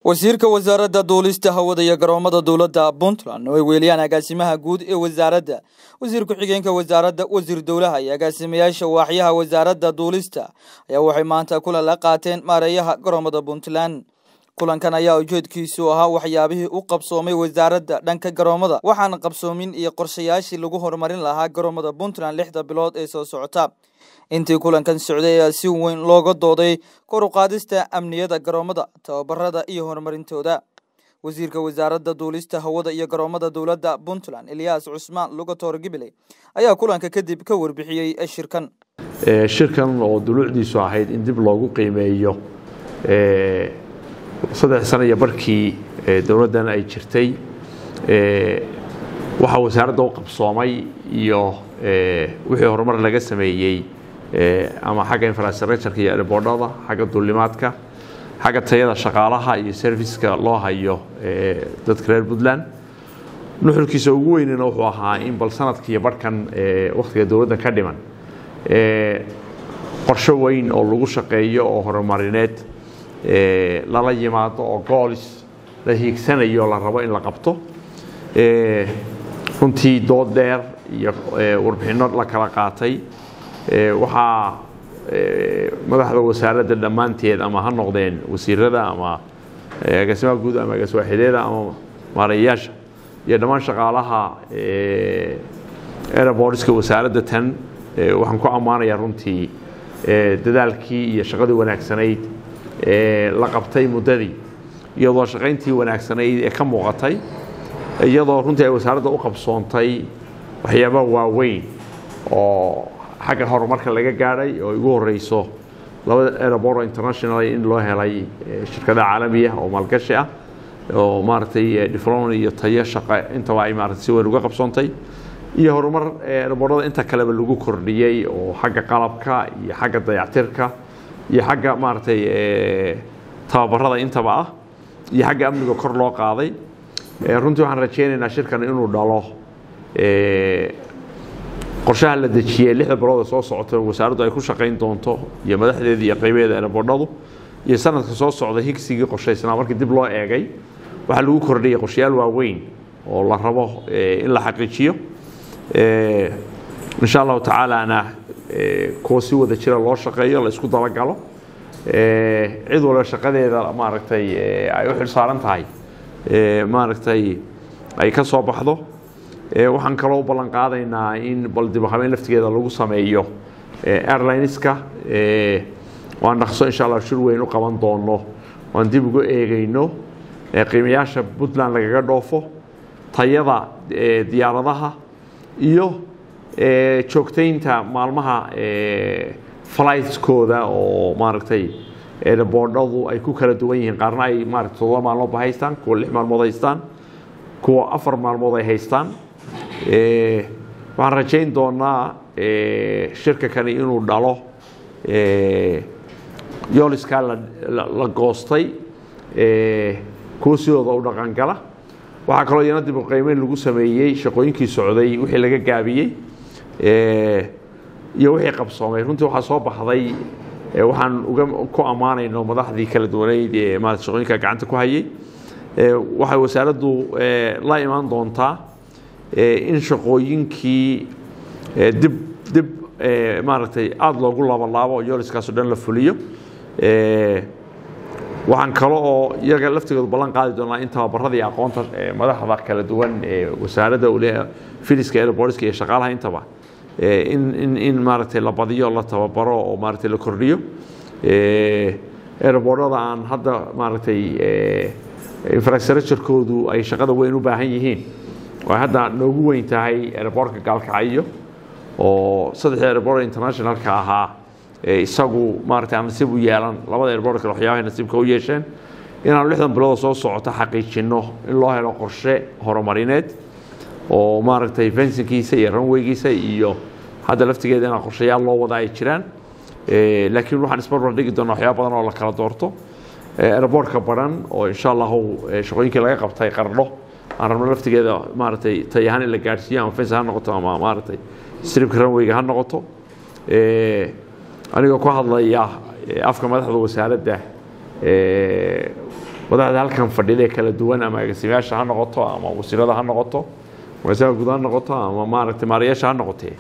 wasiirka wasaaradda duulista hawada iyo garoomada dowladda puntland oo ay weeliyaan agaasimaha guud ee wasaaradda wasiir ku-xigeenka wasaaradda wasiir dowlaha iyo agaasimayaasha waaxyaha wasaaradda duulista ayaa waxay maanta kulan la qaateen maareeyaha garoomada puntland kulankan ayaa ujeedkiisu ahaa waxyaabihii u qabsoomay wasaaradda dhanka garoomada waxaana qabsoomin iyo qorshayaashii lagu horumarin lahaa garoomada puntland lixda bilood ee soo socota intii kulankan socday ayaa si weyn looga dooday kor u qaadista amniyada garoomada tababarada iyo horumarintooda wasiirka wasaaradda duulista hawada iyo garoomada dowladda puntland eliyas cusmaan lugator gibiley ayaa kulanka kadib ka warbixiyey shirkan shirkan oo duluucdiisu ahayd in dib loogu qiimeeyo saddex sana iyo barkii dowladdan ay jirtay waxaa wasaaradda u qabsoomay iyo wixii horumar laga sameeyey ama xagga infrastructureka iyo airboordhada xagga duulimaadka xagga tayada shaqaalaha iyo serviceka loo hayo dadka reer puntland nuxurkiisa ugu weynina wuxuu ahaa in bal sanadkiiyo barhkan wakhtiga dowladda ka dhiman qorsho weyn oo lagu shaqeeyo oo horumarineed lala yimaado oo goolis la hiigsanayo la rabo in la qabto runtii dood dheer iyo warbixinno la kala qaatay waxaa madaxda wasaaradda dhammaanteed ama ha noqdeen wasiirada ama agaasimaha guud ama agaaswaaxideeda ama maareeyayaasha iyo dhammaan shaqaalaha airbortska wasaaradda tan waxaan ku ammaanayaa runtii dadaalkii iyo shaqadii wanaagsanayd la qabtay muddadii iyadoo shaqayntii wanaagsanayd ee ka muuqatay iyadoo runtii ay wasaaradda u qabsoontay waxyaabaha waaweyn oo xagga horumarka laga gaadhay oo igu horeyso labada airoboro international in loo helay shirkada caalamiya oo maalgashi ah oo maaragtay diflon iyo tayo shaqa intaba ay maarata si weyn uga qabsoontay iyo horumar airborada inta kaleba lagu kordhiyey oo xagga qalabka iyo xagga dayactirka iyo xagga maaragtay tababarada intaba ah iyo xagga amniga kor loo qaaday runtii waxaan rajaynaynaa shirkan inuu dhalo qorshaha la dejiyey lixda bilooda soo socota wasaaraddu ay ku shaqayn doonto iyo madaxdeeda iyo qaybeeda airboordhadu iyo sanadka soo socda higsigii qorshaysnaa markii dib loo eegay waxaa lagu kordhiyay qorshayaal waaweyn oo la rabo in la xaqiijiyo insha allahu tacaalana kuwa si wada jira loo shaqeeyo la isku dabagalo cid walba shaqadeeda maaragtay ay u xilsaaran tahay maaragtay ay ka soo baxdo waxaan kaloo u ballan qaadaynaa in bal dibhabeyn laftigeeda lagu sameeyo airlineska waan dhaqso insha allah shir weyn u qaban doono waan dib uga eegayno qiimayaasha puntland lagaga dhoofo tayada diyaaradaha iyo joogtaynta maalmaha flightskooda oo maaragtay airboordhadu ay ku kala duwan yihiin qaarna ay maarata todoba maalmoodba haystaan kuwa lix maalmood haystaan kuwa afar maalmood ay haystaan waxaan rajayn doonaa shirka kani inuu dhalo yooliskaa la goostay kuwa sidooda u dhaqangala waxaa kaloo iyana dib uqaymeyn lagu sameeyey shaqooyinkii socday wixii laga gaabiyey iyo wixii qabsoomay runtii waxaa soo baxday waxaan uga ku ammaanayno madaxdii kala duwaneyd ee maarata shaqooyinka gacanta ku hayay waxay wasaaraddu la imaan doontaa in shaqooyinkii dib dib maaragtay aada loogu laabalaabo oo yooliskaaso dhan la fuliyo waxaan kale oo iyaga laftigoodu ballan qaadi doonaa in tababarada iyo aqoonta madaxda kala duwan ee wasaaradda ule filiska airbortska iyo shaqaalaha intaba in in in maaragtay la badiyo la tababaro oo maaragtay la kordhiyo airboordhada aan hadda maaragtay infrastructurekoodu ay shaqada weyn u baahan yihiin oo hadda noogu weyn tahay airboortka gaalkacyo oo saddexda airboort internationalka ahaa isagu maaragtay aan nasiib u yeelan labada airboort kale waxyaabahay nasiibka u yeesheen inaanu lixdan bilooda soo socota xaqiijinno in loo helo qorshe horumarineed oo maaragtay fensinkiisa iyo ranweygiisa iyo hadda laftigeeda inaa qorshayaal loo wada ay jiraan laakiin waxaan isbarbar dhigi doonaa waxyaaba badan oo la kala doorto airboortka baran oo insha allahu shaqooyinkii laga qabtay qardho aan rabno laftigeeda maaragtay tay ahaan in la gaadhsiiyo ama fens ha noqoto ama maaragtay stribka ranweyga ha noqoto anigoo ku hadlaya afka madaxda wasaaradda madaxda halkan fadhida ee kala duwan ama agaasimayaasha ha noqoto ama wasiirada ha noqoto agaasimaha guud ha noqoto ama maaragtay maarayaasha ha noqotee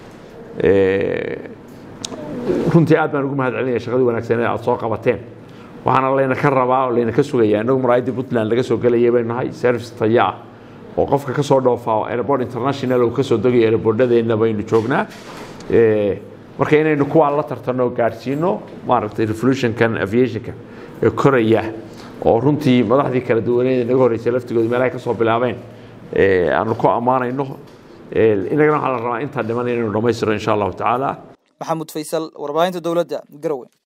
runtii aad baan ugu mahad celinaya shaqadii wanaagsaneed aad soo qabateen waxaana layna ka rabaa oo layna ka sugaya innagu maraayadii puntland laga soo gelayay baynu nahay service taya ah oo qofka ka soo dhoofaa airport international uu ka soo degayo airportadeenna baynu joognaa marka inaynu kuwaa la tartanno gaadhsiino maaragtay revolutionkan aviationka ee koraya oo runtii madaxdii kala duwaneed naga horreysay laftigooda meelahay ka soo bilaabeen aanu ku ammaanayno inagana waxaa la rabaa intaa dhiman inaynu dhammaystiro insha allahu tacaala maxamuud faysal warbaahinta dowladda garowe